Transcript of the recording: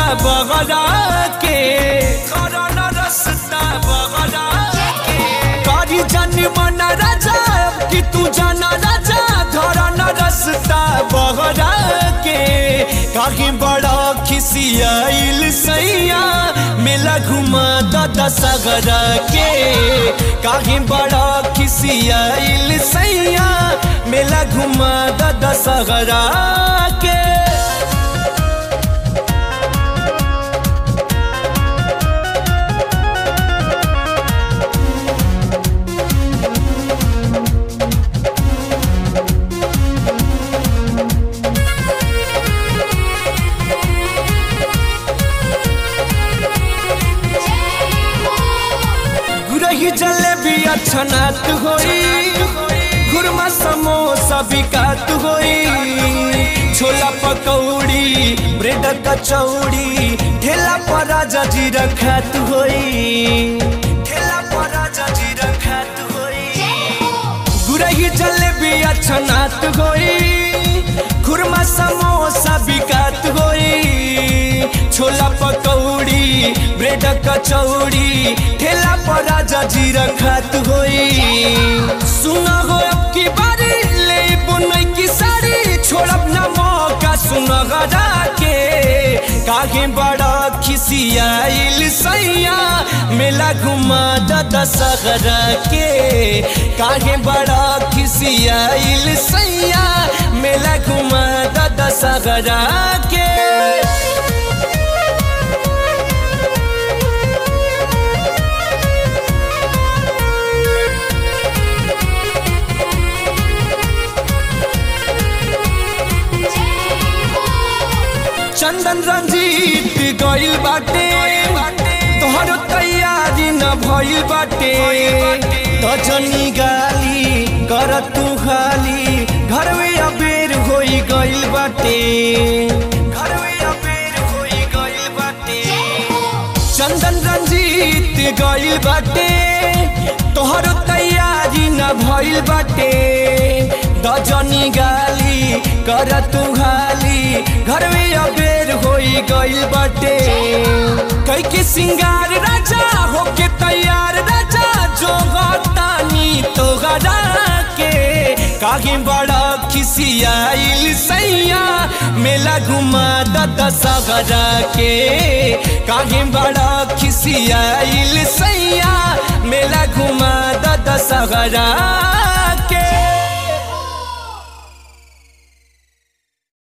बगरा के करन रसता बगरा के करी जन मन राजा अब कि तू जाना राजा धरन रसता बगरा के कहीं बड़ा खिसियाइल सैया मेला घुमा दादा सगरा के कहीं बड़ा खिसियाइल सैया मेला घुमा दादा सगरा के गुरही जलेबी छनात होई गुरमा समोसा बिकात होई छोला पकौड़ी ब्रेड कचौड़ी ठेला पर राजा जी रखात होई ठेला पर राजा जी रखात होई गुरही जलेबी छनात होई खुरमा समोसा बिकात होई छोला पकौड़ी ब्रेड कचौड़ी ठेला पर राजा जी रखात होई सुना हो अब की बारी ले बुनई की साड़ी छोड़ब ना मौका सुना गरा के काहे बड़ा खिसियाइल सैया मेला घुमा दादा सगरा के काहे बड़ा खिसियाइल सैया मेला घुमा दादा सगरा के चंदन रंजीत गइल बाटे तोहर तैयारी न भइल बाटे दजनी गाली कर तू खाली घर में अबेर होई गइल बाटे घर में अबेर होई गइल बाटे चंदन रंजीत गइल बाटे तोहर तैयारी न भइल बाटे दजनी गाली कर तू खाली घर में अबेर होई गइल बाटे कई के सिंगार राजा होके तैयार राजा जो गतानी तो गरा के काहे बड़ा खिसियाइल सैया मेला घुमा दादा सगरा के काहे बड़ा खिसियाइल सैया मेला घुमा दादा सगरा